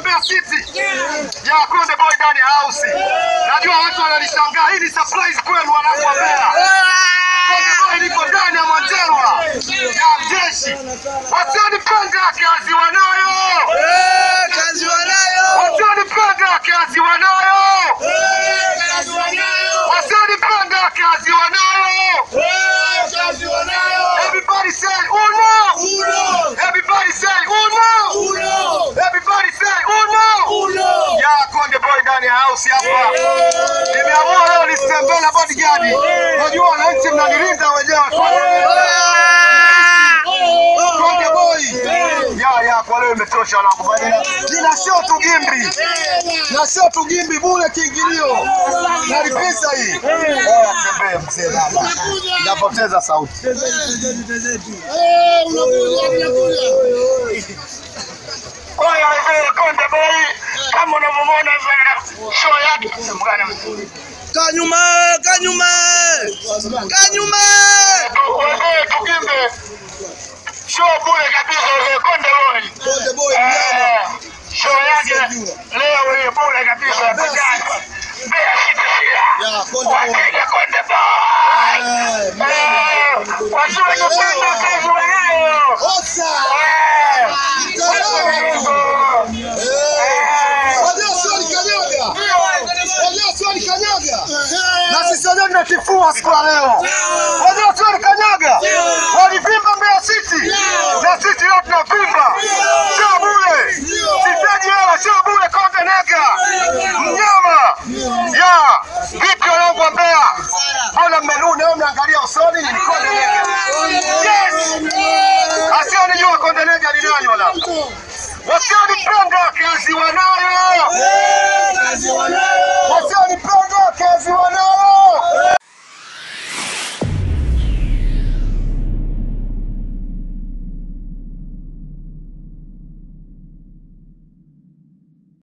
Mbeya City. Ya Konde Boy ndani ya house. Najua watu wananishangaa. Hii ni surprise kwenu wanangu wa Mbeya. Konde Boy liko ndani ya Manjelwa. Ya jeshi. Wasionipenda kazi wanayo. Eh, kazi wanayo. Wasionipenda kazi wanayo. Eh, kazi wanayo. Wasionipenda kazi wanayo. Eh, kazi wanayo. Everybody say uno. Uno. Everybody say uno. Uno. Everybody say uno. Uno. Ya Konde Boy ndani ya house hapa. Nimeamua leo nisitembee na bodyguard. Unajua wananchi mnanilinda wenyewe. Konde Boy. Ya ya kwa leo imetosha wanangu. Badala. Nina sio tu gimbi. Na sio tu gimbi bure kiingilio. Nalipisa hii. Oya tembee mzee baba. Napoteza sauti. Oya hivi Konde Boy kama unavyomwona hivi show yake mgana Kanyuma, kanyuma. Kanyuma. Wewe tukimbe show bure kabisa wewe Konde Boy. Konde Boy Eh, show yake leo hii bure kabisa Bagani. Mbeya City Sia. Ya, Konde Boy. Wateja Konde Boy. Eh, watu wanapenda kazi wanayo. Osa. Eh, na sisi wenyewe tunatifua siku ya leo. Wajua tu walikanyaga, walivimba Mbeya City, na sisi leo tunavimba. Sio bure, sitaji hela, sio bure. Konde Nega mnyama ya vipi, wanangu wa Mbeya, mbona mmenuna? Wewe mnaangalia usoni, ni Konde Nega. Yes, asionijua Konde Nega ni nani, wanangu wasionipenda kazi wanayo, wasionipenda kazi wanayo.